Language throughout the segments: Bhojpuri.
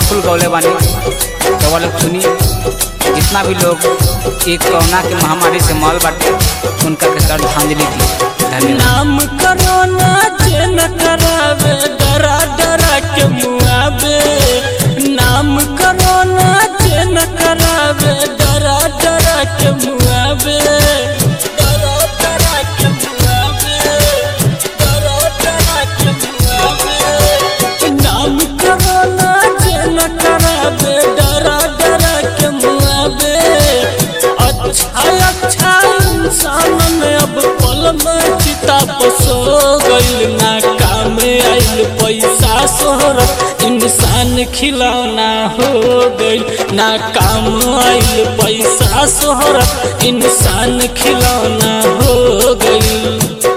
पावरफुल गौले बानी तो वाले सुनी जितना भी लोग एक कोरोना के महामारी से मॉल बाटे उनका के श्रद्धांजलि दी धन्यवाद नाम करोना जे न करावे डरा डरा के मुआवे नाम करोना जे न करावे डरा डरा के मुआवे डरा डरा के मुआवे डरा डरा के मुआवे नाम करोना जे न करावे डरा डरा के मुआवे अच्छा अच्छा इंसान में अब पल में चिता पसो गइल ना काम आइल पैसा शोहरत इंसान खिलौना हो गइल ना काम आइल पैसा शोहरत इंसान खिलौना हो गइल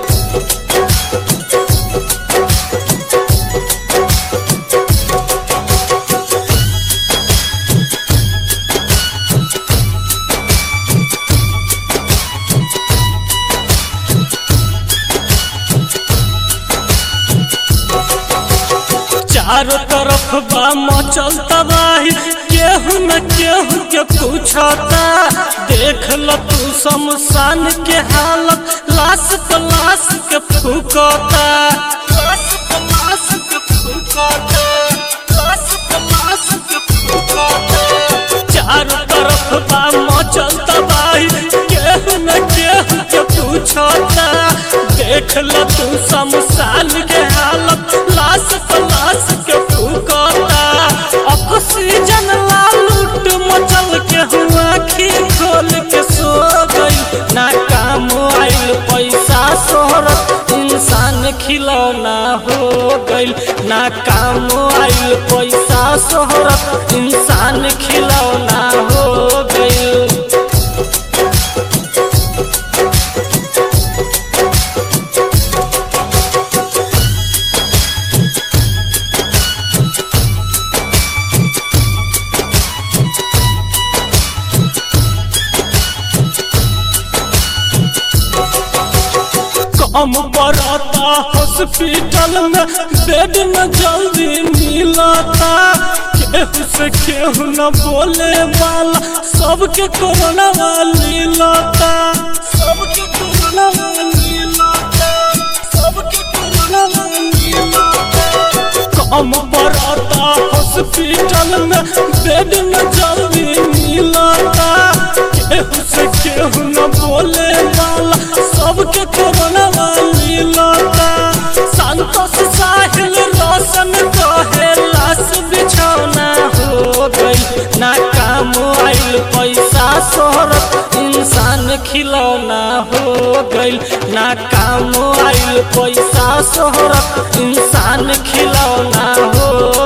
चारों तरफ बा मचल तबाही केहू न केहू के पूछता देख ल तू शमशान के हालत लाश पर लाश के फूकता लाश पर लाश के फूकता लाश पर लाश के फूकता चारों तरफ बा मचल तबाही केहू न केहू के पूछता देख ल तू शमशान के हालत लाश पर लाश के फूकता ऑक्सीजन ला लूट मचल के हुआ आखी खोल के सो गई ना काम आइल पैसा शोहरत इंसान खिलौना हो गइल ना काम आइल पैसा शोहरत इंसान खिलौना हो गइल कम पड़ता हॉस्पिटल में बेड न जल्दी मिलता केहू से केहू न बोले वाला सबके कोरोना वाली लता सबके कोरोना वाली लता सबके कोरोना वाली लता कम पड़ता हॉस्पिटल में बेड न जल्दी मिलता केहू से केहू न बोले वाला सबके कोरोना वाली लता संतोष साहिल रोशन कहे लाश बिछौना हो गई ना काम आइल पैसा शोहरत इंसान खिलौना हो गइल ना काम आइल पैसा शोहरत इंसान खिलौना हो